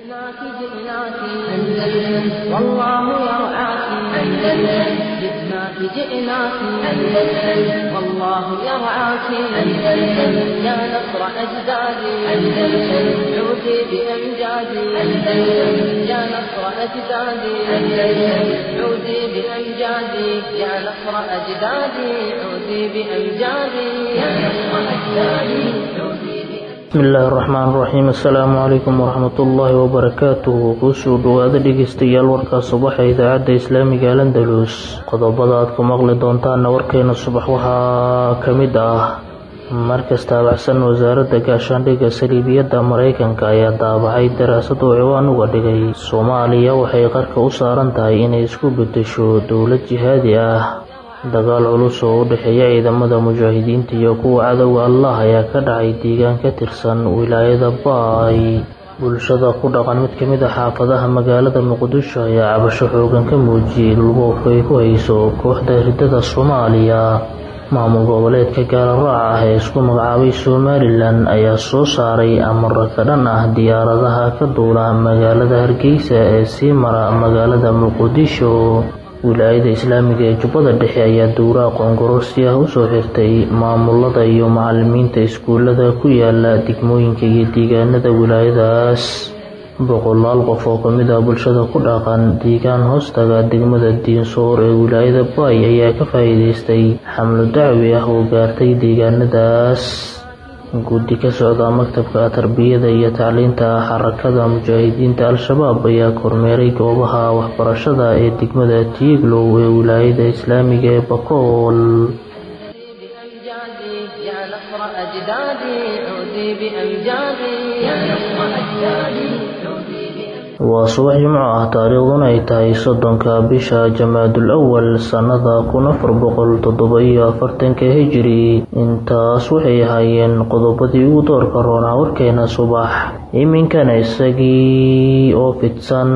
جئناك جئناك أندلس والله يرعاك أندلس جئناك جئناك أندلس والله يرعاك أندلس يا نصر أجدادي أندلس عودي بأمجادي أندلس يا نصر أجدادي أندلس عودي بأمجادي يا نصر أجدادي عودي بأمجادي يا نصر أجدادي عودي بأمجادي bismi illaahi araxmaan iraxiim assalaamu calaykum waraxmatullaahi wabarakaatuhu kusoo dhowaada dhegeystayaal warkaa subaxa idaacadda islaamiga alandalus qodobada aad ku maqli doontaana warkeena subax waxaa ka mid ah markas taabacsan wasaaradda gaashaandhigga saliibiyadda maraykanka ayaa daabacay daraasad oo ciwaan uga dhigay soomaaliya waxay qarka u saaran tahay inay isku beddesho dowlad jihaadi ah dagaal culus oo u dhexeeya ciidamada mujaahidiinta iyo kuwa cadowga allah ayaa ka dhacay deegaan ka tirsan wilaayada baay bulshada ku dhaqan mid ka mid a xaafadaha magaalada muqdisho ayaa cabasho xoogan ka muujiyey dhulboobka ay ku hayso kooxda hirdada soomaaliya maamul goboleedka gaaloraaca ah ee isku magacaabay somalilan ayaa soo saaray amaro ka dhan ah diyaaradaha ka duula magaalada hargeysa ee sii mara magaalada muqdisho wilaayada islaamiga ee jubbada dhexe ayaa dowraha qoongororsi ah usoo xirtay maamulada iyo macalimiinta iskuulada ku yaala degmooyinka iyo deegaanada wilaayadaas boqolaal qof oo kamid ah bulshada ku dhaqan deegaan hoostaga degmada diinsoor ee wilaayada baay ayaa ka faa-iideystay xamlo dacwi ah oo gaartay deegaanadaas guddi ka socda maktabka tarbiyada iyo tacliinta xarakada mujaahidiinta al-shabaab ayaa kormeeray goobaha waxbarashada ee degmada tiiglow ee wilaayada islaamiga ee bakool بأمجادي يا نصر أجدادي عودي بأمجادي يا نصر أجدادي عودي بأمجادي waa subax jimco ah taariikhduna ay tahay soddonka bisha jamaadul awal sannada kun afar boqol toddoba iyo afartanka hijiri intaas waxay ahaayeen qodobadii ugu doorka roonaa warkeena subax iminkana isagii oo fidsan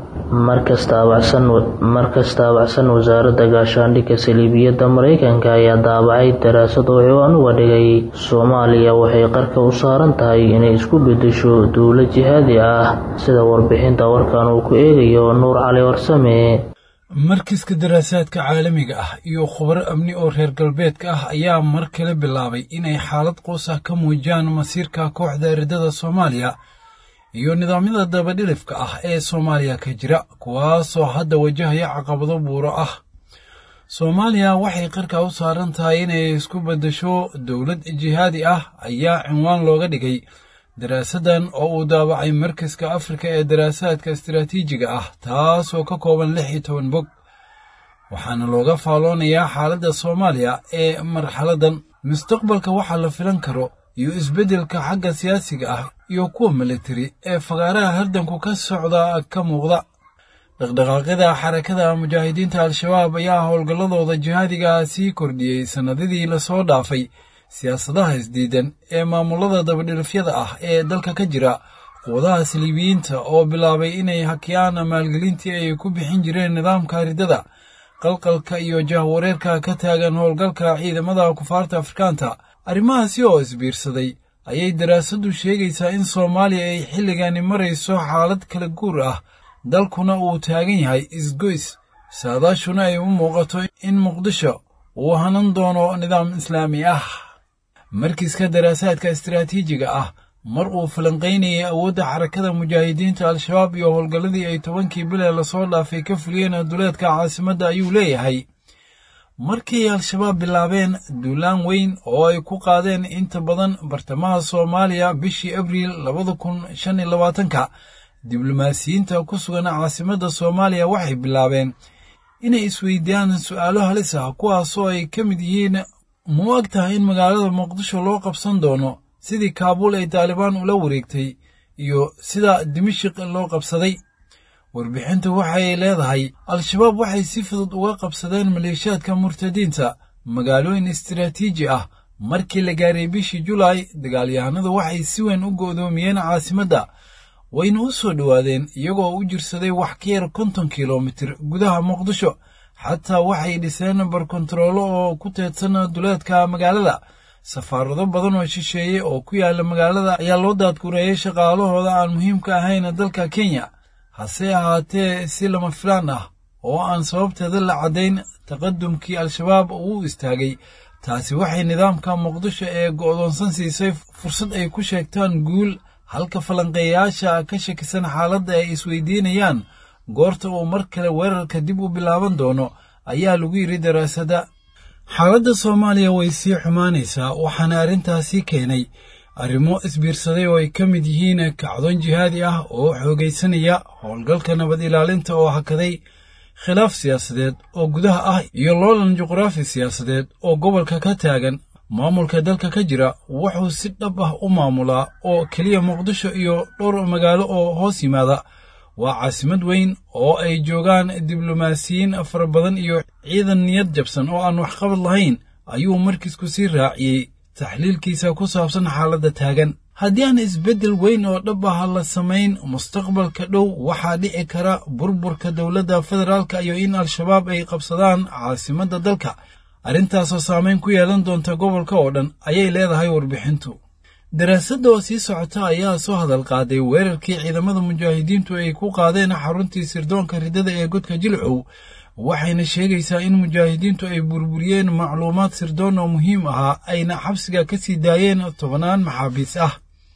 markas taabacsan markas taabacsan wasaaradda gaashaandhigga saliibiyadda maraykanka ayaa daabacay daraasad oo ciwaan uga dhigay soomaaliya waxay qarka u saaran tahay inay isku beddesho dowlad jihaadi ah sida warbixinta warkan uu ku eegayo nuur cali warsame markiska daraasaadka caalamiga ah iyo khubaro amni oo reer galbeedka ah ayaa mar kale bilaabay inay xaalad qoos ah ka muujiyaan masiirka kooxda eridada soomaaliya iyo nidaamyada dabadhilifka ah ee soomaaliya ka jira kuwaasoo hadda wajahaya caqabado buuro ah soomaaliya waxay qarka u saaran tahay inay isku beddesho dowlad jihaadi ah ayaa cinwaan looga dhigay daraasaddan oo uu daabacay markaska afrika ee daraasaadka istaraatiijiga ah taasoo ka kooban lix iyo toban bog waxaana looga faalloonayaa xaaladda soomaaliya ee marxaladdan mustaqbalka waxaa la filan karo iyo isbeddelka xagga siyaasiga ah iyo kuwa militari ee fagaaraha hardanku ka socda ka muuqda dhaqdhaqaaqyada xarakada mujaahidiinta al-shabaab ayaa howlgalladooda jihaadiga sii kordhiyey sannadadii lasoo dhaafay siyaasadaha isdiidan ee maamulada dabadhilifyada ah ee dalka ka jira quwadaha saliibiyiinta oo bilaabay inay hakiyaan maalgelintii ay ku bixin jireen nidaamka ridada qalqalka iyo jahwareerka ka taagan howlgalka ciidamada kufaarta afrikaanta arrimahaasi oo isbiirsaday ayay daraasaddu sheegaysaa in soomaaliya ay xilligani marayso xaalad kala guur ah dalkuna uu taagan yahay isgoys saadaashuna ay u muuqato in muqdisho uu hanan doono nidaam islaami ah markiiska daraasaadka istaraatiijiga ah mar uu falanqaynayay awoodda xarakada mujaahidiinta al-shabaab iyo howlgalladii ay tobankii bilee lasoo dhaafay ka fuliyeen duleedka caasimadda ayuu leeyahay markii al-shabaab bilaabeen duulaan weyn oo ay ku qaadeen inta badan bartamaha soomaaliya bishii abriil labada kun shan iyo labaatanka diblomaasiyiinta ku sugan caasimadda soomaaliya waxay bilaabeen inay isweydiiyaan su'aalo halis ah kuwaasoo ay ka mid yihiin mu ag tahay in magaalada muqdisho loo qabsan doono sidii kaabuul ay taalibaan ula wareegtay iyo sida dimashik loo qabsaday warbixintu waxay leedahay al-shabaab waxay si fudud uga qabsadeen maleeshiyaadka murtadiinta magaalooyin istaraatiiji ah markii la gaaray bishii julaay dagaalyahanadu waxay si weyn u go'doomiyeen caasimadda wayna u soo dhowaadeen iyagoo u jirsaday wax ka yar konton kilomitir gudaha muqdisho xataa waxay dhiseen barkontaroolo oo ku teedsan duleedka magaalada safaarado badan oo shisheeye oo ku yaala magaalada ayaa loo daadgureeyey shaqaalahooda aan muhiimka ahayn dalka kenya hase ahaatee si lama filaan ah oo aan sababteeda la caddayn taqadumkii al-shabaab uu istaagay taasi waxay nidaamka muqdisho ee go'doonsan siisay fursad ay ku sheegtaan guul halka falanqeeyayaasha ka shakisan xaaladda ay isweydiinayaan goorta uu mar kale weerarka dib u bilaaban doono ayaa lagu yidhi daraasadda xaaladda soomaaliya way sii xumaanaysaa waxaana arrintaasi keenay arrimo isbiirsaday oo ay ka mid yihiin kacdoon jihaadi ah oo xoogaysanaya howlgalka nabad ilaalinta oo hakaday khilaaf siyaasadeed oo gudaha ah iyo loolan juqraafi siyaasadeed oo gobolka ka taagan maamulka dalka ka jira wuxuu si dhab ah u maamulaa oo keliya muqdisho iyo dhowr magaalo oo hoos yimaada waa caasimad weyn oo ay joogaan diblomaasiyiin fara badan iyo ciidan niyad jabsan oo aan waxqabad lahayn ayuu markiisku sii raaciyey taxliilkiisa ku saabsan xaaladda taagan haddii aan isbeddel weyn oo dhab ah la samayn mustaqbalka dhow waxaa dhici kara burburka dowladda federaalka iyo in al-shabaab ay qabsadaan caasimadda dalka arrintaasoo saamayn ku yeelan doonta gobolka oo dhan ayay leedahay warbixintu daraasadda oo sii socota ayaa soo hadal qaaday weerarkii ciidamada mujaahidiintu ay ku qaadeen xaruntii sirdoonka riddada ee godka jilcow waxayna sheegaysaa in mujaahidiintu ay burburiyeen macluumaad sirdoon oo muhiim ahaa ayna xabsiga ka sii daayeen tobannaan maxaabiis ah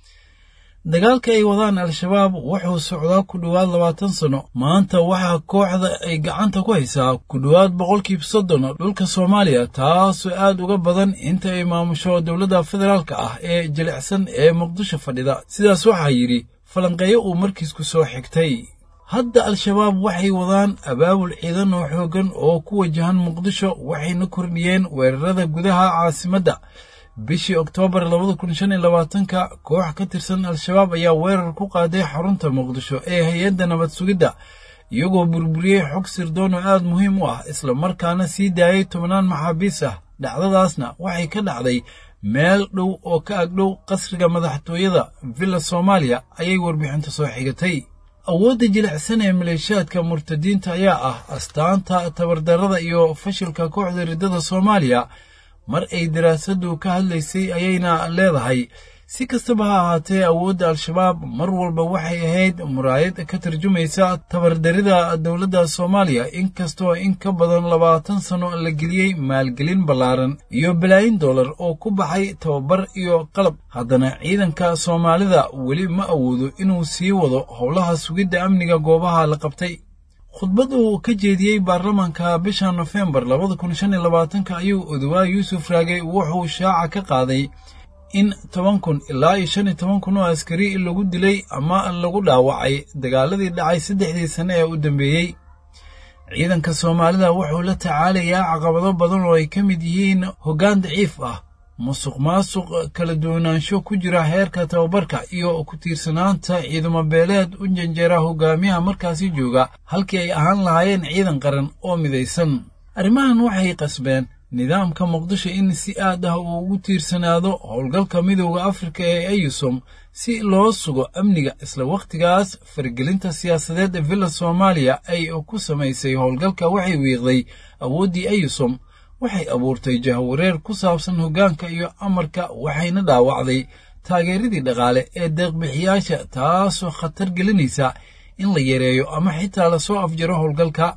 dagaalka ay wadaan al-shabaab wuxuu socdaa ku dhowaad labaatan sanno maanta waxaa kooxda ay gacanta ku haysaa ku dhowaad boqolkiiba soddon dhulka soomaaliya taasoo aad uga badan inta ay maamusho dowladda federaalka ah ee jilicsan ee muqdisho fadhida sidaas waxaa yidhi falanqeeyo uu markiisku soo xigtay hadda al-shabaab waxay wadaan abaabul ciidan oo xooggan oo ku wajahan muqdisho waxayna kordhiyeen weerarada gudaha caasimadda bishii oktoobar labada kun shan iyo labaatanka koox ka tirsan al-shabaab ayaa weerar ku qaaday xarunta muqdisho ee hay-adda nabad sugidda iyagoo burburiyey xog sirdoon oo aad muhiim u ah isla markaana sii daayay tobannaan maxaabiis ah dhacdadaasna waxay ka dhacday meel dhow oo ka agdhow qasriga madaxtooyada villa soomaaliya ayay warbixinta soo xigatay awoodda jilicsan ee maleeshiyaadka murtadiinta ayaa ah astaanta tabardarrada iyo fashilka kooxda riddada soomaaliya mar ay daraasaddu ka hadlaysay ayayna leedahay si kastaba ha ahaatee awoodda al-shabaab mar walba waxay ahayd muraayad ka tarjumaysa tabardarida dowladda soomaaliya inkastoo in ka badan labaatan sanno la geliyey maalgelin ballaaran iyo balaayin dollar oo ku baxay tababar iyo qalab haddana ciidanka soomaalida weli ma awoodo inuu sii wado howlaha sugidda amniga goobaha la qabtay khudbad uu ka jeediyey baarlamaanka bisha nofembar labada kun shan iyo labaatanka ayuu odowaa yuusuf raage wuxuu shaaca ka qaaday in toban kun ilaa iyo shan iyo toban kun oo askari lagu dilay ama lagu dhaawacay dagaaladii dhacay saddexdii sane ee u dambeeyey ciidanka soomaalida wuxuu la tacaalayaa caqabado badan oo ay ka mid yihiin hoggaan daciif ah musuq maasuq kala duwanaansho ku jira heerka tababarka iyo ku tiirsanaanta ciidamo beeleed u janjeera hogaamiyaha markaasi jooga halkii ay ahaan lahaayeen ciidan qaran oo midaysan arrimahan waxay qasbeen nidaamka muqdisho in si aad ah uu ugu tiirsanaado howlgalka midowda afrika ee eyusom si loo sugo amniga isla wakhtigaas faragelinta siyaasadeed ee villa soomaaliya ay ku samaysay howlgalka waxay wiiqday awooddii eyusom waxay abuurtay jahwareer ku saabsan hoggaanka iyo amarka waxayna dhaawacday taageeradii dhaqaale ee deeqbixiyaasha taasoo khatar gelinaysa in la yareeyo ama xitaa lasoo afjaro howlgalka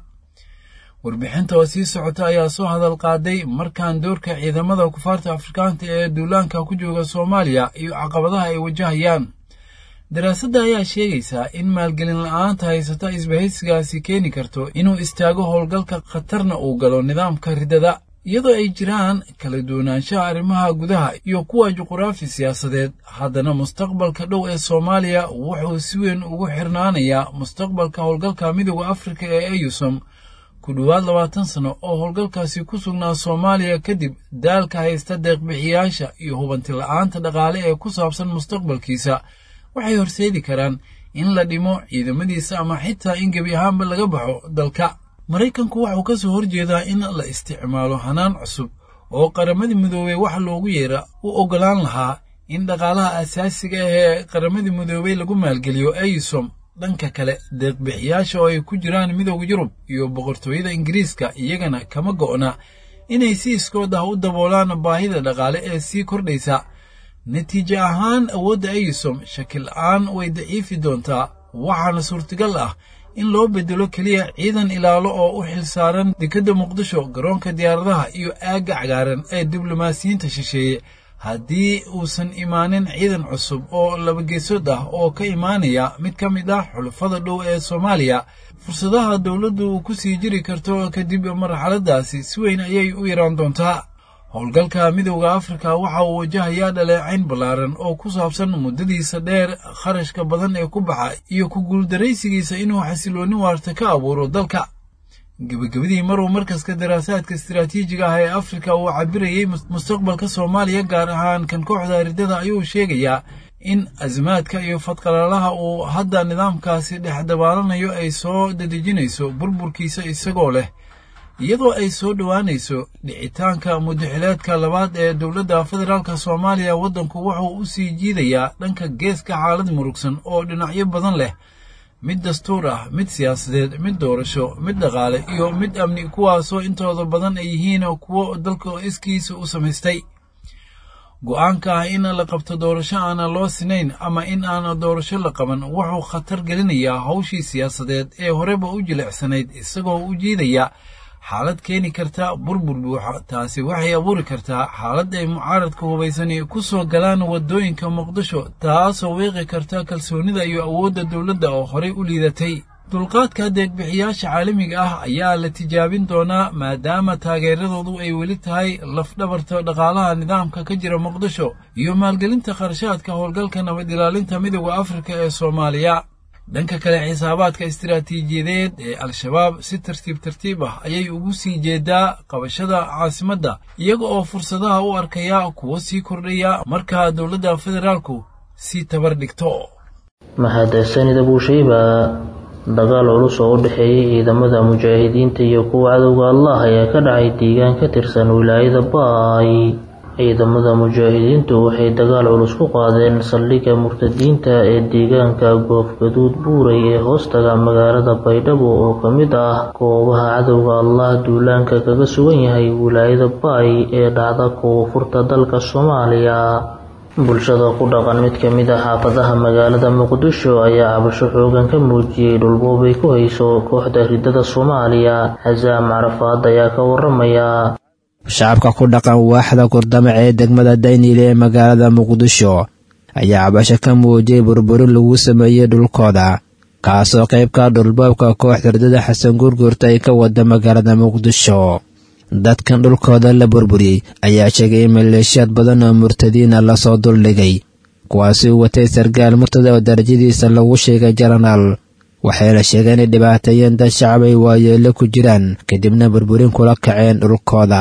warbixinta oo sii socota ayaa soo hadal qaaday markaan doorka ciidamada kufaarta afrikaanta ee duulaanka ku jooga soomaaliya iyo caqabadaha ay wajahayaan daraasadda ayaa sheegaysaa in maalgelin la-aanta haysata isbahaysigaasi keeni karto inuu istaago howlgalka khatarna uu galo nidaamka riddada iyadoo ay jiraan kala duwanaanshaha arrimaha gudaha iyo kuwa juquraafi siyaasadeed haddana mustaqbalka dhow ee soomaaliya wuxuu si weyn ugu xirnaanayaa mustaqbalka howlgalka midowda afrika ee eyusom ku dhowaad labaatan sano oo howlgalkaasi ku sugnaa soomaaliya kadib daalka haysta deeqbixiyaasha iyo hubanti la-aanta dhaqaale ee ku saabsan mustaqbalkiisa waxay horseedi karaan in la dhimo ciidamadiisa ama xitaa in gebi ahaanba laga baxo dalka maraykanku wuxuu ka soo horjeedaa in la isticmaalo hanaan cusub oo qaramadii midoobey wax loogu yeera u oggolaan lahaa in dhaqaalaha asaasiga ah ee qaramadii midoobey lagu maalgeliyo eysom dhanka kale deeqbixiyaasha oo ay ku jiraan midowda yurub iyo boqortooyada ingiriiska iyagana kama go'na inay si iskood ah u daboolaan baahida dhaqaale ee sii kordhaysa natiijo ahaan awoodda ayisom shakil-aan way daciifi doontaa waxaana suurtagal ah in loo bedelo keliya ciidan ilaalo oo u xilsaaran dekedda muqdisho garoonka diyaaradaha iyo aagga cagaaran ee diblomaasiyiinta shisheeye haddii uusan imaanin ciidan cusub oo labageesood ah oo ka imaanaya mid ka mid ah xulufada dhow ee soomaaliya fursadaha dowladdu ku sii jiri karto kadib marxaladaasi si weyn ayay u yaraan doontaa howlgalka midowda afrika waxa uu wajahayaa dhaleecayn ballaaran oo ku saabsan muddadiisa dheer kharashka badan ee ku baxa iyo ku guuldaraysigiisa inuu xasiloonni waarta ka abuuro dalka gebagabadii maruu markaska daraasaadka istiraatiijiga ah ee afrika uu cabirayey mustaqbalka soomaaliya gaar ahaan kan kooxda aridada ayuu sheegayaa in asimaadka iyo fadqalaalaha uu hadda nidaamkaasi dhex dabaalanayo ay soo dadejinayso burburkiisa isagoo leh iyadoo ay soo dhowaanayso dhicitaanka mudaxileedka labaad ee dowladda federaalk soomaaliya waddanku wuxuu u sii jiidayaa dhanka geeska xaalad murugsan oo dhinacyo badan leh mid dastuur ah mid siyaasadeed mid doorasho mid dhaqaale iyo mid amni kuwaasoo intooda badan ay yihiin kuwo dalka iskiisa u samaystay go'aanka ah in la qabto doorasho aana loo sinayn ama in aan doorasho la qaban wuxuu khatar gelinayaa hawshii siyaasadeed ee horeba u jilicsanayd isagoo u jiidaya xaalad keeni karta burbur buuxa taasi waxay abuuri kartaa xaalad ay mucaaradka hubaysani ku soo galaan waddooyinka muqdisho taasoo weeqi karta kalsoonida iyo awoodda dowladda oo horey u liidatay dulqaadka deegbixiyaasha caalamiga ah ayaa la tijaabin doonaa maadaama taageeradoodu ay weli tahay lafdhabarta dhaqaalaha nidaamka ka jira muqdisho iyo maalgelinta kharashaadka howlgalka nabad ilaalinta midowda afrika ee soomaaliya dhanka kale xisaabaadka istiraatiijiyadeed ee al-shabaab si tartiib tartiib ah ayay ugu sii jeedaa qabashada caasimadda iyaga oo fursadaha u arkaya kuwo sii kordhaya markaa dowladda federaalku sii tabar dhigto mahadsanida buushayba dagaal culus oo u dhexeeyay ciidamada mujaahidiinta iyo kuwa cadowga allah ayaa ka dhacay deegaan ka tirsan wilaayada baay ciidamada mujaahidiintu waxay dagaal culus ku qaadeen saldhigga murtadiinta ee deegaanka goofgaduud buuray ee hoostaga magaalada baydhabo oo ka mid ah goobaha cadowga allah duulaanka kaga sugan yahay wilaayada baay ee dhacda koonfurta dalka soomaaliya bulshada ku dhaqan mid ka mid ah xaafadaha magaalada muqdisho ayaa cabasho xoogan ka muujiyey dhulboobay ku hayso kooxda ridada soomaaliya xasaam carafaad ayaa ka waramaya shacabka ku dhaqan waaxda kordamac ee degmada daynile ee magaalada muqdisho ayaa cabasho ka muujiyey burburin lagu sameeyey dhulkooda kaasoo qayb ka dhulboobka kooxda ridada xasan gurgurta ay ka wada magaalada muqdisho dadkan dhulkooda la burburiyey ayaa sheegay in maleeshiyaad badan oo murtadiina lasoo duldhigay kuwaasi u watay sargaal murtada oo darajadiisa lagu sheegay jaranaal waxayna sheegeen inay dhibaateeyeen dad shacab ay waayeelo ku jiraan kadibna burburin kula kaceen dhulkooda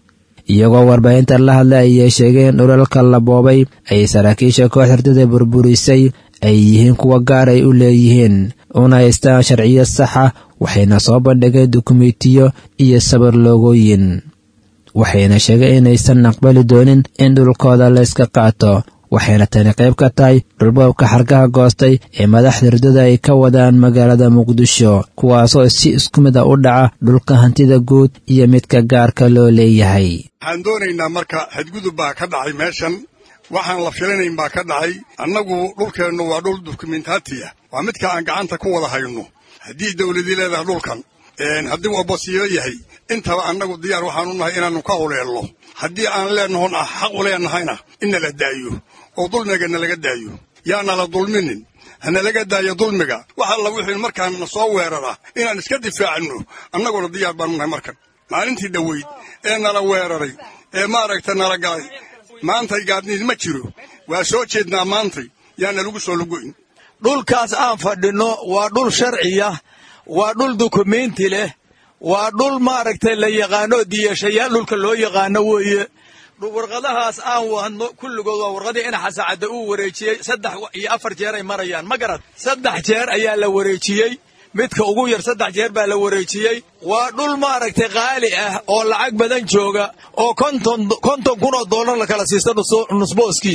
iyagoo warbaahinta la hadla ayay sheegeen dhulalka la boobay ay saraakiisha koox hurdada burburisay ay yihiin kuwa gaar ay u leeyihiin una haystaan sharciyo saxa waxayna soo bandhigeen dukumentiyo iyo sabar loogooyin waxayna sheegeen inaysan aqbali doonin in dhulkooda la yska qaato waxayna tani qayb ka tahay dhulboobka xargaha goostay ee madaxda hurdada ay ka wadaan magaalada muqdisho kuwaasoo si isku mid a u dhaca dhulka hantida guud iyo midka gaarka loo leeyahay waxaan doonaynaa marka xadgudub baa ka dhacay meeshan waxaan la filanayn baa ka dhacay annagu dhulkeennu waa dhul dukumentaati ah waa midka aan gacanta ku wada hayno haddii dawladii leedahay dhulkan haddii uu abasiyo yahay intaba annagu diyaar waxaan u nahay inaannu ka uleelno haddii aan leenahon ah xaq u leenahayna in nala daayo oo dulmiga nalaga daayo yaanala dulminin hanalaga daayo dulmiga wax alla wixii markaan na soo weerara inaan iska difaacno annaguna diyaar baanu nahay markan maalintii dhoweyd ee nala weeraray ee maaragta nala galay maantay gaadniid ma jiro waa soo jeednaa maantay yaana lagu soo lugoyn dhulkaas aan fadhinno waa dhul sharciya waa dhul dukumenti leh waa dhul maaragtay la yaqaano diyashayaal dhulka loo yaqaano weeye warqadahaas aan wadno kulligood waa warqadii in xasacadda uu wareejiyey saddex iyo afar jeer ay marayaan ma garad saddex jeer ayaa la wareejiyey midka ugu yar saddex jeer baa la wareejiyey waa dhul maaragtay qaali ah oo lacag badan jooga oo konton konton kun oo dollar la kala siista nusbooskiisa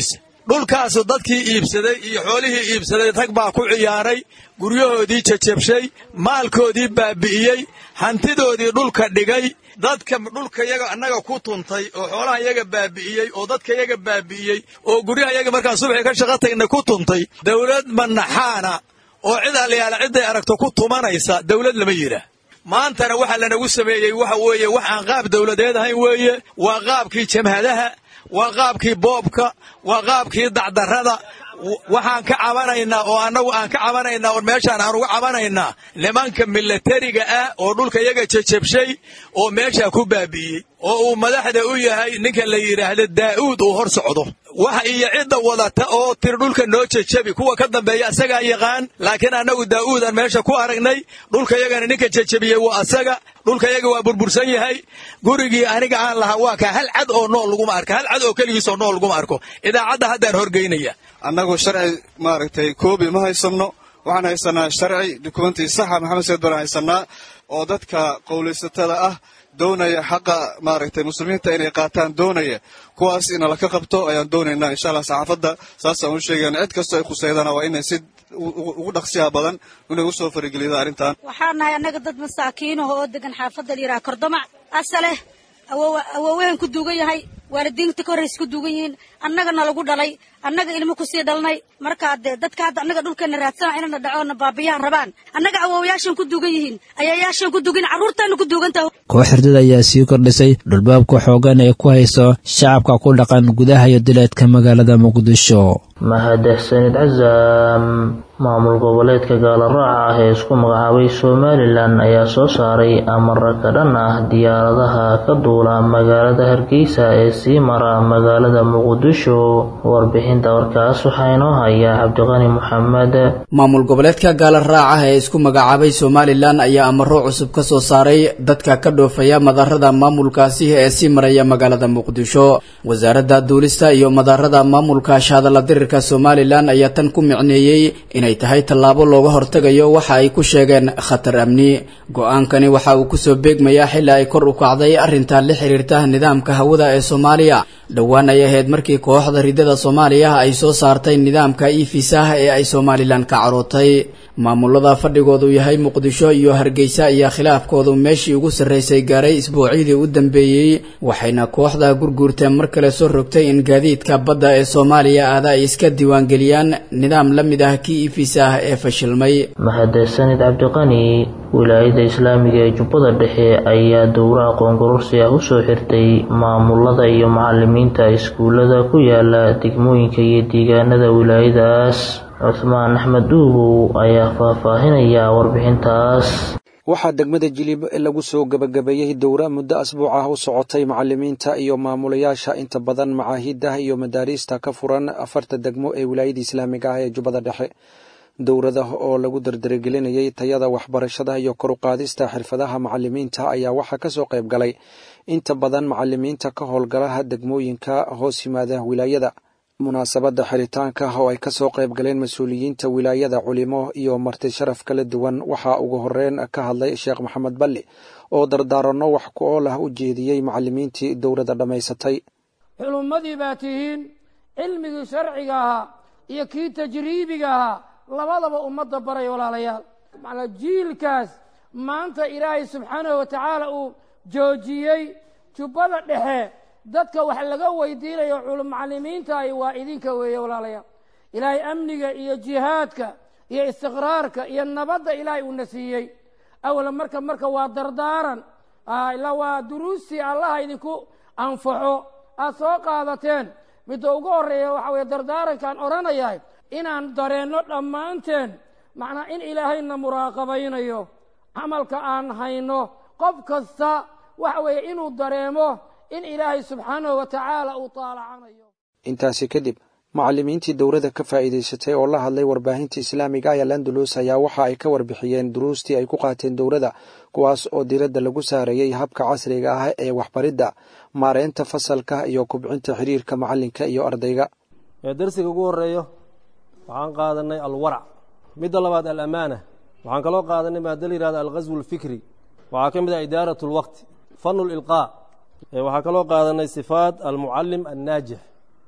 dhulkaasu dadkii iibsaday iyo xoolihii iibsaday rag baa ku ciyaaray guryahoodii jajabshay maalkoodii baabi'iyey hantidoodii dhulka dhigay dadka dhulka yaga annaga ku tuntay oo xoolaha yaga baabi'iyey oo dadka yaga baabi'iyey oo guryaha yaga markaan subaxii ka shaqa tagna ku tuntay dawlad manaxaana oo cid allayaala cidday aragto ku tumanaysa dawlad lama yidhaah maantana waxaa lanagu sameeyey waxa weeye wax aan qaab dawladeed ahayn weeye waa qaabkii jamhadaha waa qaabkii boobka waa qaabkii dacdarrada waxaan ka cabanaynaa oo annagu aan ka cabanaynaa oo meeshaan aan uga cabanaynaa nimanka milatariga ah oo dhulka yaga jajabshay oo meeshaa ku baabi'iyey oo uu madaxda u yahay ninka la yidhaahdo daa'uud uu hor socdo waxa iyo cidda wadata oo tiri dhulka noo jajabi kuwa ka dambeeya asagaa yaqaan laakiin annagu daa'uudaan meesha ku aragnay dhulka yagana ninka jajabiyey waa asaga dhulka yaga waa burbursan yahay gurigii aniga aan lahaa waa kaa hal cad oo nool laguma arko hal cad oo keligiis oo nool laguma arko idaacadda haddaan horgeynaya annagu sharci maaragtay koobi ma haysanno waxaan haysanaa sharci dukumentii saxa maxamed sayid baan haysanaa oo dadka qowlaysatada ah doonaya xaqa maaragtay muslimiinta inay qaataan doonaya kuwaas ina laka qabto ayaan doonaynaa insha allah saxaafadda saasaan u sheegayna cid kastoo ay khuseydana waa inay si ugu dhaqsiyaha badan inay usoo faragelida arrintan waxaan nahay annaga dad masaakiinaho oo degan xaafadda la yidhaha kordamac asaleh awowehen ku duugan yahay waalidiinta ka horraysa ku duugan yihiin annagana lagu dhalay annaga ilmo kusii dhalnay markaa dee dadka hadda annaga dhulkeena raadsana inana dhacoona baabiyahan rabaan annaga awowayaashan ku duugan yihiin ayayaashan ku duugan carruurtayna ku duugan tahay koox hurdada ayaa sii kordhisay dhulbaabka xoogan ee ku hayso shacabka ku dhaqan gudaha iyo dileedka magaalada muqdisho mahadsanid casaam maamul goboleedka gaalaraaca ah ee isku magacaabay somalilan ayaa soo saaray amara ka dhan ah diyaaradaha ka duula magaalada hargeysa ee sii mara magaalada muqdisho warbixinta warkaas waxaa inoo haya cabdiqani maxamed maamul goboleedka gaalaraaca ee isku magacaabay somalilan ayaa amaro cusub ka soo saaray dadka ka dhoofaya madarada maamulkaasi ee sii maraya magaalada muqdisho wasaaradda duulista iyo madarada maamulka shahadala dirirka somalilan ayaa tan ku micneeyey inay tahay tallaabo looga hortegayo waxa ay ku sheegeen khatar amni go-aankani waxa uu kusoo beegmayaa xilli ay kor u kacday arrinta la xiriirta nidaamka hawada ee soomaaliya dhowaan ay ahayd markii kooxda ridada soomaaliya ay soo saartay nidaamka efisah ee ay somalilan ka carootay maamulada fadhigoodu yahay muqdisho iyo hargeysa ayaa khilaafkoodu meeshii ugu sarreysay gaaray isbuucyadii u dambeeyey waxayna kooxda gurguurta mar kale soo rogtay in gaadiidka badda ee soomaaliya aada ay iska diiwaangeliyaan nidaam la mid ah kii efisah ee fashilmay mahadsanid cabdiqani wilaayada islaamiga ee jubbada dhexe ayaa dowraha qoongurursi ah usoo xirtay maamulada iyo macalimiinta iskuullada ku yaala degmooyinka iyo deegaanada wilaayadaas cuhmaan axmed dhuubow ayaa faahfaahinaya warbixintaas waxaa degmada jilib lagu soo gebagabeeyey dowra muddo asbuuc ah u socotay macalimiinta iyo maamulayaasha inta badan macaahidah iyo madaariista ka furan afarta degmo ee wilaayada islaamiga ah ee jubbada dhexe dowrada oo lagu dardaragelinayay tayada waxbarashada iyo kor u qaadista xirfadaha macalimiinta ayaa waxaa kasoo qayb galay inta badan macalimiinta ka howlgalaha degmooyinka hoos yimaada wilaayada munaasabadda xiritaanka oo ay kasoo qayb galeen mas-uuliyiinta wilaayada culimo iyo marti sharaf kala duwan waxaa ugu horeyn ka hadlay sheekh maxamed balli oo dardaaranno wax ku ool ah u jeediyey macalimiintii dowladda dhammaysatay culummadii baa tihiin cilmigii sharciga ahaa iyo kii tajriibiga ahaa labadaba ummadda baray walaalayaal macnaa jiilkaas maanta ilaahay subxaanahu wa tacaala uu joojiyey jubbada dhexe dadka wax laga weydiinayo culumacalimiintaay waa idinka weeye walaalayaal ilaahay amniga iyo jihaadka iyo istiqraarka iyo nabadda ilaahay uuna siiyey awala marka marka waa dardaaran ilaa waa duruustii allaha idinku anfaxo aad soo qaadateen midda ugu horreeya waxa weye dardaarankaan odhanayahay inaan dareenno dhammaanteen macnaa in ilaahayna muraaqabaynayo camalka aan hayno qof kasta waxa weeye inuu dareemo in ilaahay subxaanahu wa tacaala uu taalacanayo intaasi kadib macalimiintii dowladda ka faa'iidaysatay oo la hadlay warbaahinta islaamiga ee landulus ayaa waxa ay ka warbixiyeen duruustii ay ku qaateen dowladda kuwaas oo diiradda lagu saarayey habka casriga ah ee waxbaridda maareynta fasalka iyo kubcinta xiriirka macalinka iyo ardayga darsiga ugu horeeyo waxaan qaadanay alwarac midda labaad alamaana waxaan kaloo qaadanay maada la yihahda alghaswu alfikri waxaa ka mid ah idaarat lwaqti fanu lilqaa waxaa kaloo qaadanay sifaat almucalim annaajix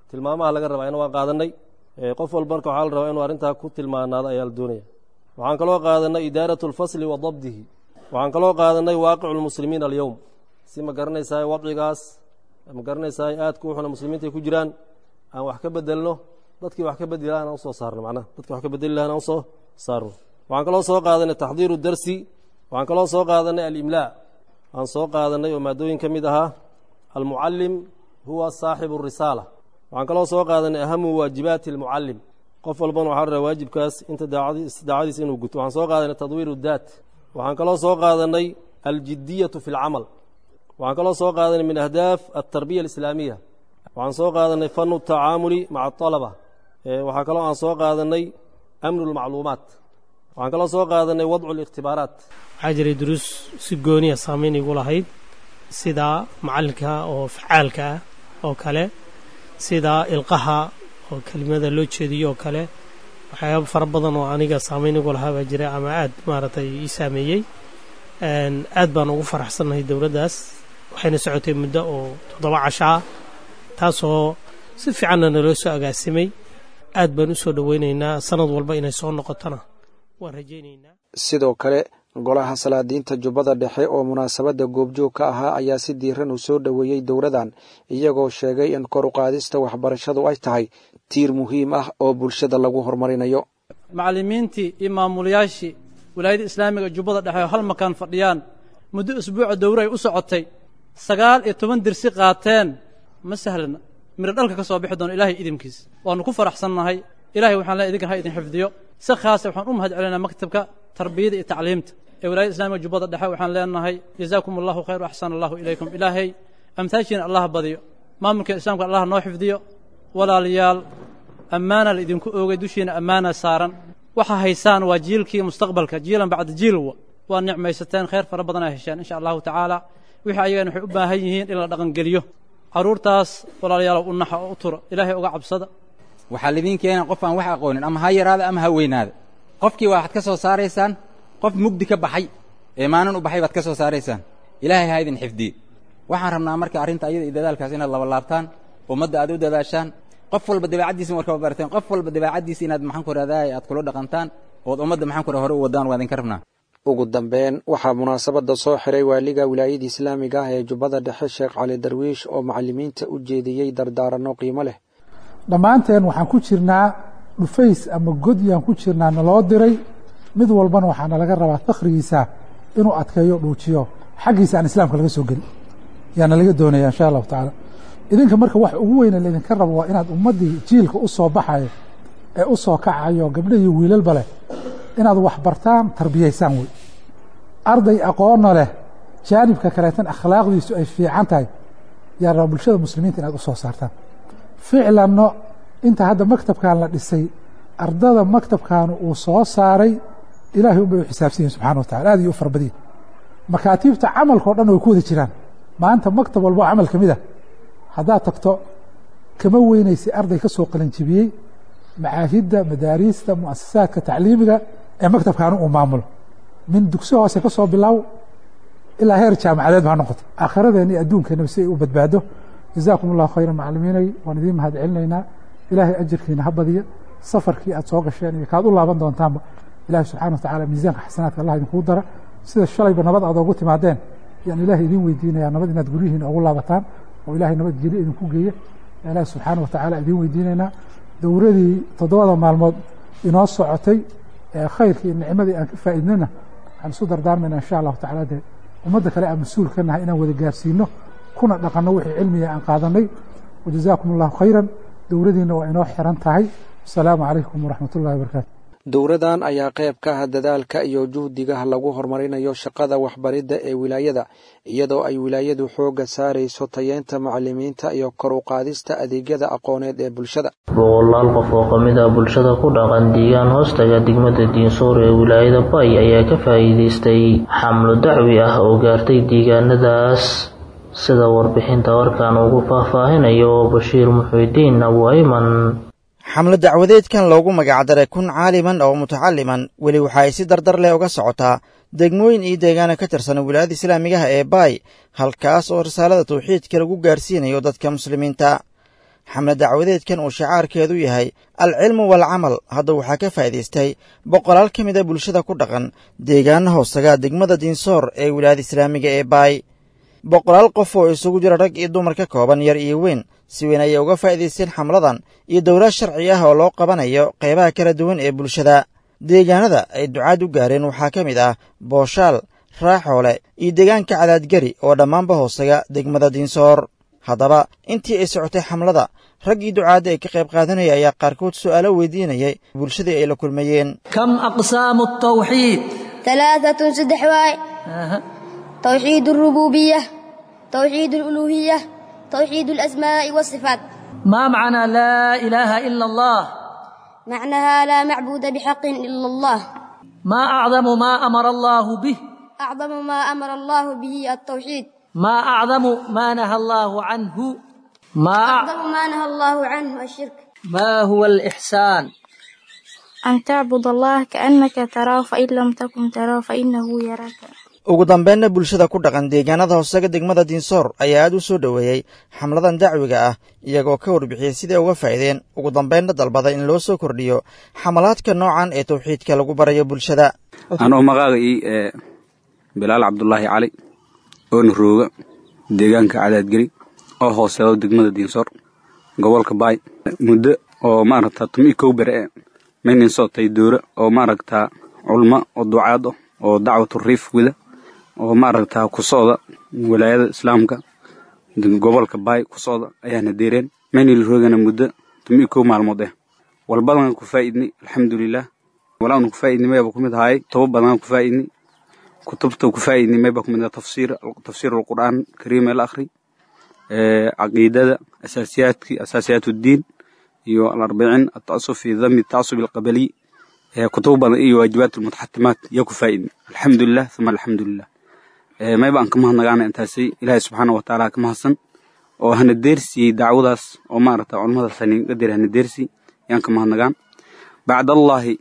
tilmaamaha laga rabaa ina waan qaadannay qof walba marka waxaa la rabaa inuu arrintaa ku tilmaanaado ayaa la doonaya waxaan kaloo qaadannay idaaratu alfasli wa dabdihi waxaan kaloo qaadannay waaqicu lmuslimiina alyowm si ma garanaysaa wadcigaas ma garanaysaa aadka u xuna muslimiinta ay ku jiraan aan wax ka bedelno dadkii wax ka bedeli lahaan aan usoo saarno macnaha dadkii wax ka bedeli lahaan aan usoo saarno waxaan kaloo soo qaadanay taxdiiru darsi waxaan kaloo soo qaadanay alimlaa aan soo qaadanay oo maadooyin ka mid ahaa almucallim huwa saaxibu risaala waxaan kaloo soo qaadanay ahamu waajibaati almucallim qof walbana waxaa la rabaa waajibkaas inta daacadiisa inuu guto waxaan soo qaadanay tadwiiru daat waxaan kaloo soo qaadanay aljidiyatu fi lcamal waxaan kaloo soo qaadanay min ahdaaf altarbiya alislaamiya waxaan soo qaadanay fanu tacaamuli maca alaba waxaa kaloo aan soo qaadanay amnu lmacluumaat waxaan kaloo soo qaadanay wadcu likhtibaaraat waxaa jiray duruus si gooniya saamayn igu lahayd sida macallinka oo facaalka ah oo kale sida ilqaha oo kelimada loo jeediyo oo kale waxyaaba fara badan oo aniga saamayn igu lahaa baa jira ama aad maaragtay ii saameeyey aad baan ugu faraxsannahay dowladdaas waxayna socotay muddo oo toddoba casho ah taasoo si fiicanna naloo soo agaasimay aad baan u soo dhoweynaynaa sanad walba inay soo noqotona waan rajaynaynaa sidoo kale golaha salaadiinta jubbada dhexe oo munaasabadda goobjoog ka ahaa ayaa si diiran uu soo dhoweeyey dowladan iyagoo sheegay in kor u qaadista waxbarashadu ay tahay tiir muhiim ah oo bulshada lagu horumarinayo macallimiintii iyo maamulayaashii wilaayada islaamiga jubbada dhexe oo hal makaan fadhiyaan muddo usbuuca dowre ay u socotay sagaal iyo toban dirsi qaateen ma sahlana miro dhalka ka soo bixi doono ilaahay idinkiis waannu ku faraxsannahay ilahay waxaan leey idinkan ha idin xifdiyo si khaasa waxaan u mahad celinaa maktabka tarbiyada iyo tacliimta ee wilaayada islamiga jubbada dhexe waxaan leenahay jazaakum allahu khayr axsana allahu ilaykum ilaahay amtaashiina allah badiyo maamulka islaamka allah noo xifdiyo walaalayaal ammaana la idinku oogay dushiina ammaana saaran waxa haysaan waa jiilkii mustaqbalka jiilan bacda jiilwa waa nicmaysateen khayr fara badan ay hesheen insha allahu tacaala wixii ayagana waxay u baahan yihiin in la dhaqangeliyo carruurtaas walaalayaalow u naxa oo u tura ilaahay uga cabsada waxaa lidiin keena qof aan wax aqoonin ama ha yaraada ama ha weynaada qofkii waxaad ka soo saaraysaan qof mugdi ka baxay ee maalin u baxay baad ka soo saaraysaan ilaahay ha idin xifdiye waxaan rabnaa marka arrinta ayada iyo dadaalkaas inaad laba laabtaan ummadda aad u dadaashaan qof walba dabeecaddiisa markaba barateen qof walba dabeecaddiisa inaad maxaan ku rahdaay aad kula dhaqantaan ood ummadda maxaan ku hore u wadaan waa idinka rabnaa ugu dambeyn waxaa munaasabadda soo xiray waaliga wilaayada islaamiga ah ee jubbada dhexe sheekh cali darwiish oo macallimiinta u jeediyey dardaaranno qiimo leh dhammaanteen waxaan ku jirnaa dhufays ama godyaan ku jirnaa naloo diray mid walbana waxaana laga rabaa fakhrigiisa inuu adkeeyo dhuujiyo xaggiisa aan islaamka laga soo gelin yaana laga doonaya insha allahu tacaala idinka marka wax ugu weyne laydinka rabo waa inaad ummaddii jiilka u soo baxayo ee u soo kacayo gabdha iyo wiilalba leh inaad wax bartaan tarbiyaysaan wey arday aqoonna leh jaanibka kaleetan akhlaaqdiisu ay fiican tahay yaa rabaa bulshada muslimiinta inaad u soo saartaan ficlanno inta hadda maktabkan la dhisay ardada maktabkan uu soo saaray ilaahay unbay u xisaabsan yihin subxana wa tacala aad iyo u farbadiin makaatiibta camalkao dhan way ku wada jiraan maanta maktab walbo camal ka mid a haddaad tagto kama weynaysa arday ka soo qalanjibiyey macaahidda madaariista muasasaadka tacliimiga ee maktabkaanu uu maamulo min dugsi hoose ka soo bilow ilaa heer jaamacadeed ba ha noqoto aakhiradeenna iyo adduunkeenaba si ay u badbaado jazaakum allahu khayra macalimiinay waan idiin mahad celinaynaa ilaahay ajirkiina ha badiya safarkii aad soo gasheen iyo kaad u laaban doontaanba ilahi subxana wa tacala miisaanka xasanaadka allah idinkuu dara sida shalayba nabad aad oogu timaadeen yaan ilaahay idiin weydiinayaa nabad inaad guryihiina ugu laabataan oo ilaahay nabad geli idinku geeya yaa ilaahi subxaana wa tacaala idiin weydiinaynaa dowradii toddobada maalmood inoo socotay ee khayrkii iyo nicmadii aan ka faa'iidnana waxaan isu dardaarmayna insha allahu tacala dee ummadda kale aan mas-uul ka nahay inaan wada gaarsiino kuna dhaqanno wixii cilmiga aan qaadanay wajazaakum allahu khayran dowladiina waa inoo xiran tahay asalaamu calaykum waraxmat ullahi wabarakaatu dowradan ayaa qayb ka ah dadaalka iyo juhdiga lagu horumarinayo shaqada waxbaridda ee wilaayada iyadoo ay wilaayadu xoogga saarayso tayeenta macalimiinta iyo kor u qaadista adeegyada aqooneed ee bulshada boqolaal qof oo ka mid ah bulshada ku dhaqan diigaan hoostaga degmada diinsoor ee wilaayada bay ayaa ka faa'iidaystay xamlo dacwi ah oo gaartay deegaanadaas sida warbixinta warkan ugu faahfaahinayo bashiir muxiidiin abu ayman xamlo dacwadeedkan loogu magacdaray kun caaliman oo mutacaliman weli waxa ay si dardar leh uga socotaa degmooyin iyo deegaana ka tirsan wilaayada islaamigaha ee baay halkaas oo risaalada tawxiidka lagu gaarsiinayo dadka muslimiinta xamle dacwadeedkan uu shacaarkeedu yahay alcilmu waalcamal hadda waxaa ka faa'iidaystay boqolaal ka mid a bulshada ku dhaqan deegaana hoosaga degmada diinsoor ee wilaayada islaamiga ee baay boqolaal qof oo isugu jira rag iyo dumar ka kooban yar iyo weyn si weyn ayay uga faa'iidaysteen xamladan iyo dowlad sharci ah oo loo qabanayo qaybaha kala duwan ee bulshada deegaanada ay ducaad u gaareen waxaa ka mid ah booshaal raaxoole iyo deegaanka cadaadgari oo dhammaanba hoosaga degmada diinsoor haddaba intii ay socotay xamlada raggii ducaadda ay ka qayb qaadanaya ayaa qaarkood su'aalo weydiinayay bulshadii ay la kulmayeen كم أقسام التوحيد ثلاثة صدح واي توحيد الربوبية توحيد الألوهية توحيد الأسماء والصفات ما معنى لا إله إلا الله معناها لا معبود بحق إلا الله ما أعظم ما أمر الله به أعظم ما أمر الله به التوحيد ما أعظم ما نهى الله عنه ما أعظم ما نهى الله عنه الشرك ما هو الإحسان أن تعبد الله كأنك تراه فإن لم تكن تراه فإنه يراك ugu dambeynna bulshada ku dhaqan deegaanada hoosaga degmada diinsoor ayaa aad u soo dhoweeyey xamladan dacwiga ah iyagoo ka warbixiyey siday uga faa'iideen ugu dambeynna dalbada in loo soo kordhiyo xamalaadka noocan ee tawxiidka lagu barayo bulshada anoo magacay ee bilaal cabdulaahi cali oona rooga deegaanka cadaadgeri oo hooseedo degmada diinsoor gobolka baay muddo oo maaragta tumi kow bere e maynin socotay doora oo maaragta culmo oo ducaad ah oo dacwatu riif wida oo maaragta ku socda walaayada islaamka gobolka baay ku socda ayaana deereen maynil roogana muddo tumi kow maalmood eh walbadan ku faa'idnay alxamdulilah walaanu ku faa'idnay mayba kumid ahaay toba badan ku faa'idnay kutubta ku faa'idnay mayba kumid ah tafsiir tafsiir alqur'aan kariim el akhri caqiidada asaasiyaadki asaasiyaat uddiin iyo alarbicin atacasub fi dami tacasub alqabaliy kutub badan iyo waajibaat almutaxatimaat yaa ku faa'idnay alxamdulilah uma alxamdulilah mayba aan ka mahadnagaana intaasi ilaahay subxaana wa tacaala ka mahadsan oo hana deersiyey dacwadaas oo maaragta culamadaas haninga dir hana deersi yaan ka mahadnagaan bacdallaahi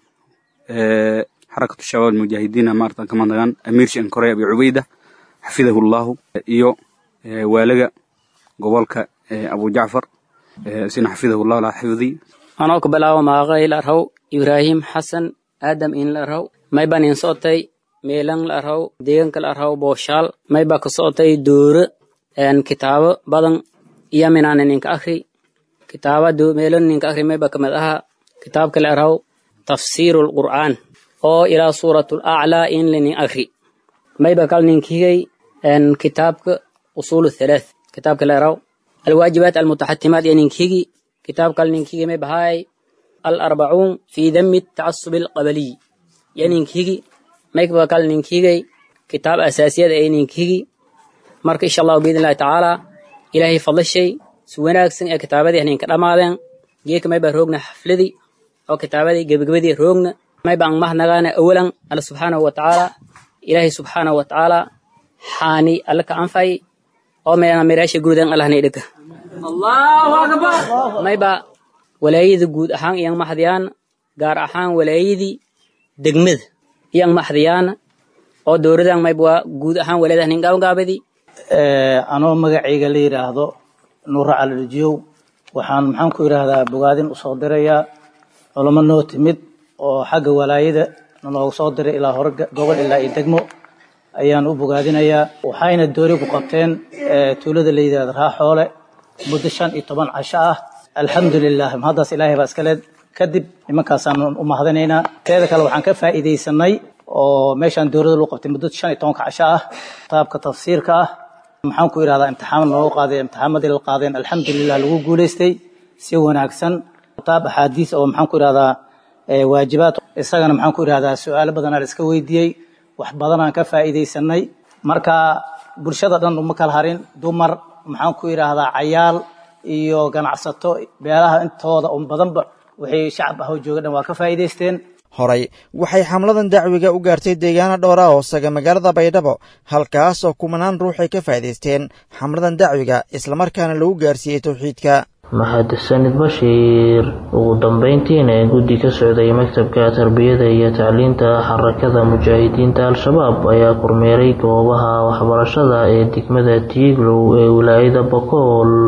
xarakatu shabaab almujaahidiina maarata ka mahadnagaan amiir shan korey abi cubayda xafidahu llahu iyo waalaga gobolka abu jacfar sina xafidahu llahu laa xifdi anoo ka bilaabo maaqay la arhaw ibraahim xasan aadam in la arhaw mayban in socotay meelan la arhaw deegaanka la arhaw booshaal mayba ka socotay dooro kitaabo badan iyo minaana ninka akhri kitaaba meelan ninka akhri mayba kamid aha kitaabka la arhaw tafsiiru lqur'aan oo ilaa suuratu laclaa in lanin akhri mayba kal ninkigay kitaabka usuulu thalaath kitaabka la arhaw alwaajibaat almutaxatimaat iyo ninkigi kitaab kal ninkigi may bahaay alarbacuun fi dami tacasubi alqabaliy iyo ninkigi mayba kal ninkigay kitaab asaasiyada ee ninkigi marka insha allahu biidn illahi tacaala ilaahay fadlashay si wanaagsan ee kitaabadii haninka dhammaadeen geeka mayba roogna xafladii oo kitaabadii gebagabadii roogna mayba ang mahnagaana awalan alla subxaanahu wa tacaala ilaahay subxaanahu wa tacaala xaani alla ka anfay oo meena miraasha guudan allahna idhika mayba walaayada guud ahaan iyang maxdiyaan gaar ahaan walaayadii degmada iyang maxdiyaan oo dowladan mayba guud ahaan walaayada hanin gaabgaabadii anoo magacayga la yidhaahdo nuura calilijiyow waxaan maxaan ku yidhaahdaa bogaadin usoo dirayaa culamo noo timid oo xagga walaayada noogu soo diray ilaa hore gobol ilaa iyo degmo ayaan u bogaadinayaa waxayna doori ku qabteen tuulada la yidhahdo raaxoole muddo shan iyo toban casho ah alxamdulilah mahaddaas ilaahay baa iskale kadib nimankaasaan u mahadinaynaa teeda kale waxaan ka faa'iidaysanay oo meeshaan dowladda lagu qabtay muddo shan iyo tobanka casho ah kitaabka tafsiirka ah maxaan ku idhahdaa imtixaan noogu qaaday imtixaamadii la qaadeen alxamdulilah lagu guulaystay si wanaagsan kitaab axaadiis oo maxaan ku idhahdaa waajibaad isagana maxaan ku idhahdaa su-aalo badanaa la iska weydiiyey wax badanaan ka faa'iidaysanay marka bulshada dhan uma kala harin dumar maxaan ku idhaahdaa cayaal iyo ganacsato beelaha intooda un badanba wixii shacab ah oo jooga dhan waa ka faa'iidaysteen horay waxay xamladan dacwiga u gaartay deegaano dhowra hoosaga magaalada baydhabo halkaas oo kumanaan ruux ay ka faa'iidaysteen xamladan dacwiga islamarkaana lagu gaarsiiyey towxiidka mahadsanid bashiir ugu dambeyntiina guddi ka socday maktabka tarbiyada iyo tacliinta xarakada mujaahidiinta al-shabaab ayaa kormeeray goobaha waxbarashada ee degmada tiiglow ee wilaayada bokool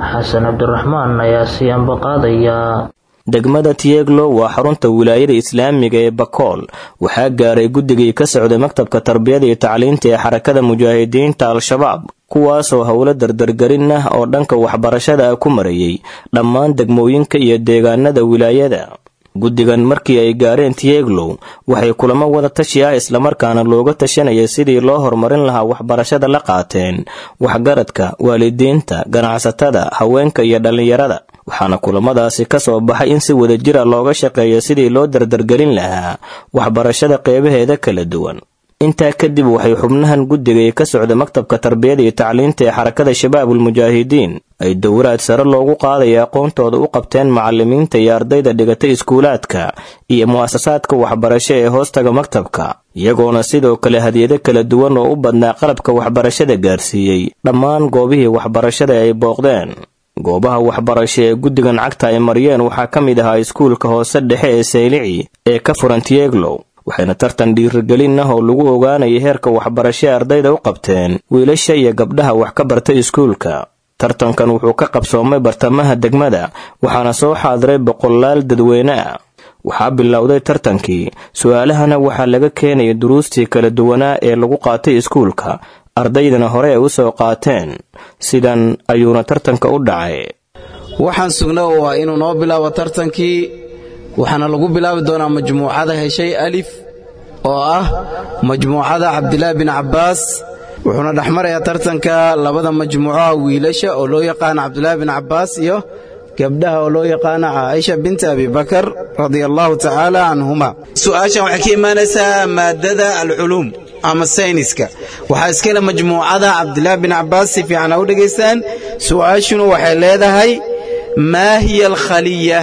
xasan cabdiraxmaan ayaa sii ambaqaadaya degmada tieglo waa xarunta wilaayada islaamiga ee bakool waxaa gaaray guddigii ka socday maktabka tarbiyada iyo tacliinta ee xarakada mujaahidiinta al-shabaab kuwaasoo howlo dardargelin ah oo dhanka waxbarashada ah ku marayay dhammaan degmooyinka iyo deegaanada wilaayada guddigan markii ay gaareen tieglow waxay kulamo wada tashi ah islamarkaana looga tashanaya sidii loo horumarin lahaa waxbarashada la qaateen waxgaradka waalidiinta ganacsatada haweenka iyo dhallinyarada waxaana kulamadaasi ka soo baxay in si wadajira looga shaqeeyo sidii loo dardargelin lahaa waxbarashada qeybaheeda kala duwan intaa kadib waxay xubnahan guddiga ee ka socda maktabka tarbiyada iyo tacliinta ee xarakada shabaabulmujaahidiin ay dowraad sare loogu qaadaya aqoontooda u qabteen macalimiinta iyo ardayda dhigata iskuulaadka iyo mu'asasaadka waxbarasho ee hoostaga maktabka iyagoona sidoo kale hadiyado kala duwan oo u badnaa qalabka waxbarashada gaarsiiyey dhammaan goobihii waxbarashada ay booqdeen goobaha waxbarasho ee guddigan cagta ay mariyeen waxaa ka mid ahaa iskuulka hoose dhexe ee saylici ee ka furan tieglow waxayna tartan dhiirigelin ah oo lagu ogaanaya heerka waxbarasho ee ardayda u qabteen wiilasha iyo gabdhaha wax ka barta iskuulka tartankan wuxuu ka qabsoomay bartamaha degmada waxaana soo xaadiray boqolaal dadweyne ah waxaa bilowday tartankii su-aalahana waxaa laga keenaya duruustii kala duwanaa ee lagu qaatay iskuulka ardaydana hore ay u soo qaateen sidan ayuuna tartanka u dhacay waxaan sugna waa inuu noo bilaabo tartankii waxaana lagu bilaabi doonaa majmuucada heshay alif oo ah majmuucada cabdilaahi bin cabbaas wuxuuna dhexmarayaa tartanka labada majmuucoha wiilasha oo loo yaqaano cabdilaahi bin cabbaas iyo gabdhaha oo loo yaqaano caaisha binti abibakar radia allahu tacaala canhuma su'aashan waxay ka imaanaysaa maadada alculuum ama sayniska waxaa iskale majmuucada cabdilaahi bin cabbaas si fiican ha u dhegaystaan su'aashuna waxay leedahay maa hiya alkhaliya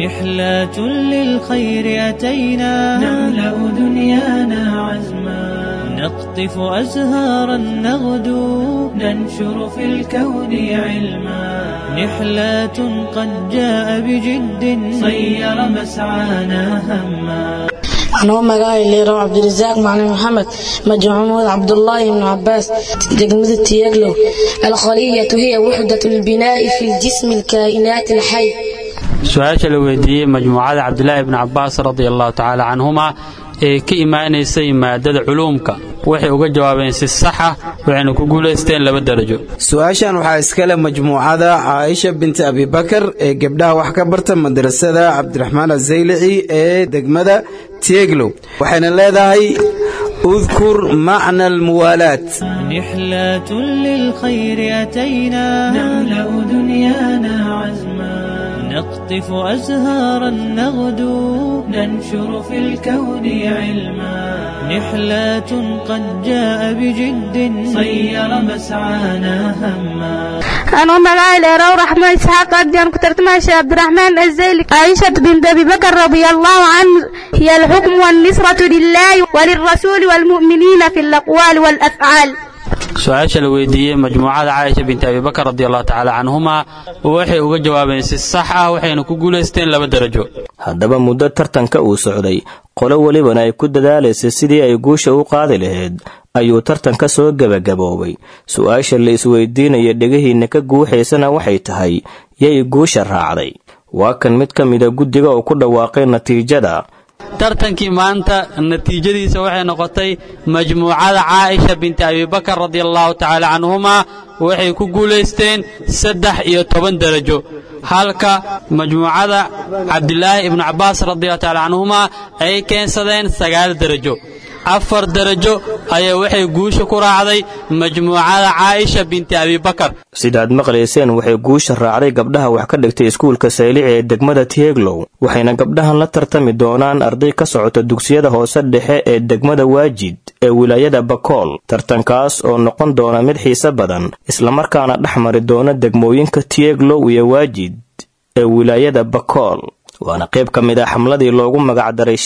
نحلة للخير أتينا نملأ دنيانا عزما نقطف أزهارا نغدو ننشر في الكون علما نحلة قد جاء بجد صير مسعانا هما anoo magaca leerow cabdirasaaq macalin maxamed majmuud cabdullaahi ibnu cabaas degmada tiyaglow alkhaliyatu hiya wuxdat lbinaa'i fi ljismi alkaa'inaati alxay su-aasha la weydiiyey majmuucada cabdilaahi ibni cabbaas radia allahu tacaala canhuma ee ka imaanaysay maadada culuumka waxay uga jawaabeen si saxa waxayna ku guulaysteen laba darajo su-aashan waxaa iskale majmuucada caaisha binti abibakar ee gabdhaha wax ka barta madrasada cabdiraxmaan azaylici ee degmada tieglow waxayna leedahay udkur macna almuwaalaat نحلة للخير أتينا نملأ دنيانا عزما نقطف أزهارا نغدو ننشر في الكون علما نحلة قد جاء بجد صير مسعانا هما أنا مقايل رو رحمة إسحاق أبدان كترت ماشي عبد الرحمن الزيلي عائشة بنت أبي بكر رضي الله عنه هي الحكم والنصرة لله وللرسول والمؤمنين في الأقوال والأفعال su-aasha la weydiiyey majmuucada caaisha binti abibakar radi allahu tacaala canhuma waxay uga jawaabeen si sax ah waxayna ku guulaysteen laba darajo haddaba muddo tartanka uu socday qolo welibana ay ku dadaalaysay sidii ay guusha u qaadi lahayd ayuu tartanka soo gebagaboobay su-aasha la isweydiinaya dhegihiinna ka guuxaysana waxay tahay yay guusha raacday waa kan mid ka mida guddiga oo ku dhawaaqay natiijada tartankii maanta natiijadiisa waxay noqotay majmuucada caaisha binti abibakar radi allahu tacaala canhuma waxay ku guulaysteen saddex iyo toban darajo halka majmuucada cabdilaahi ibnu cabbaas radiallahu tacaala canhuma ay keensadeen sagaal darajo afar darajo ayaa waxay guusha ku raacday majmuucada caaisha binti abibakar sidaad maqlayseen waxay guusha raacday gabdhaha wax ka dhigtay iskuulka saylici ee degmada tieglow waxayna gabdhahan la tartami doonaan arday ka socota dugsiyada hoose dhexe ee degmada waajid ee wilaayada bakool tartankaas oo noqon doona mid xiise badan islamarkaana dhex mari doona degmooyinka tieglow iyo waajid ee wilaayada bakool waana qayb ka mid ah xamladii loogu magacdaray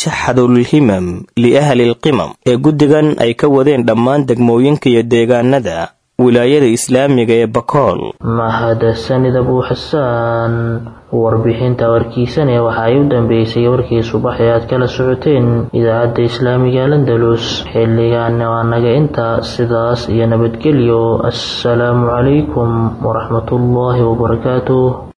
shaxadulhimam liahli lqimam ee guddigan ay ka wadeen dhammaan degmooyinka iyo deegaanada wilaayada islaamiga ee bakool mahadsanid abuu xasaan warbixinta warkiisane waxa ay u dambeysay warkii subax ee aad kala socoteen idaacadda islaamiga landalus xilligaana waa naga inta sidaas iyo nabadgelyo assalaamu calaykum waraxmatullaahi wabarakaatuh